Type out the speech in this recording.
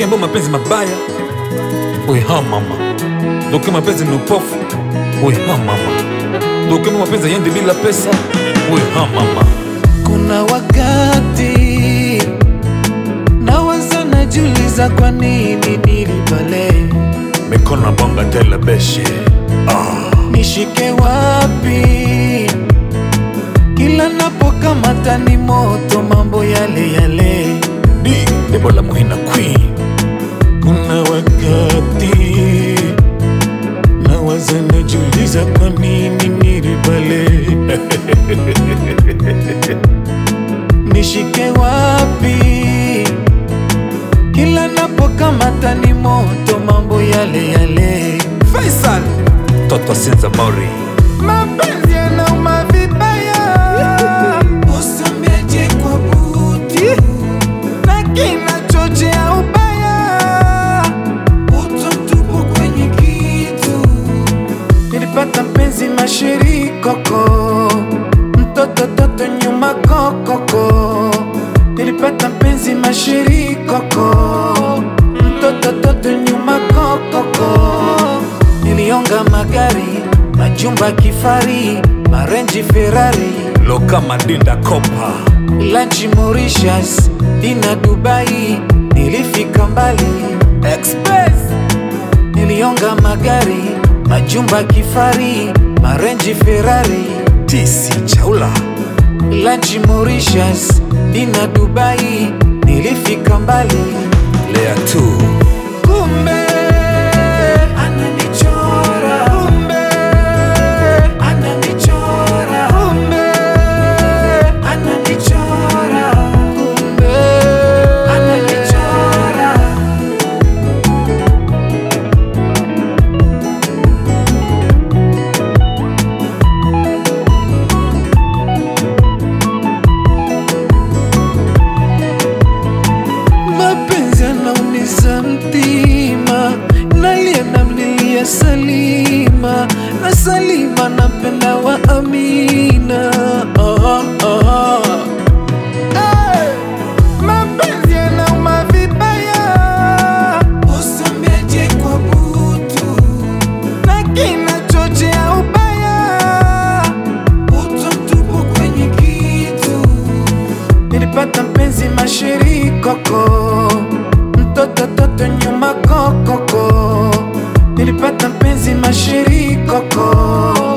ukiambia mapenzi mabaya weha mama ukiwa mapenzi ni upofu weha mama ukiambia mapenzi ayendi bila pesa weha mama Kuna wakati nawaza najiuliza kwa nini nilibale, mikono na bonga tela beshe nishike wapi? Kila napokamata ni moto, mambo yale yale. di debola muhina queen Kuna wakati nawaza najiuliza kwa nini nilibale, nishike wapi? Kila napokamata ni moto, mambo yale yale. faisal toto sinza mori Mapenzi yanauma vibaya, usambeje kwa buti na kinachochea ubaya, utomtupu kwenye kitu. Nilipata mpenzi mashiri koko, mtoto toto nyuma kokoko. Nilipata mpenzi mashiri koko, mtoto toto nyuma kokoko. Nilionga magari, majumba kifari, marenji Ferrari, loka madinda kopa lanchi Mauritius, dina Dubai, nilifika mbali Express. Nilionga magari, majumba kifari, marenji Ferrari, tisi chaula lanchi Mauritius, dina Dubai, nilifika mbali lea tu Kumbe ananichora, kumbe ananichora, kumbe ananichora, kumbe ananichora. mapenzi yanaumiza mtima, nalia namlilia Salima na Salima nampenda wa Amina. Oh, oh. Hey! Mapenzi yanauma vibaya, usambeje kwa butu na kinachochea ubaya, utomtupu kwenye kitu Nilipata mpenzi mashiri koko, mtoto toto nyuma kokoko. Nilipata mpenzi mashiri koko,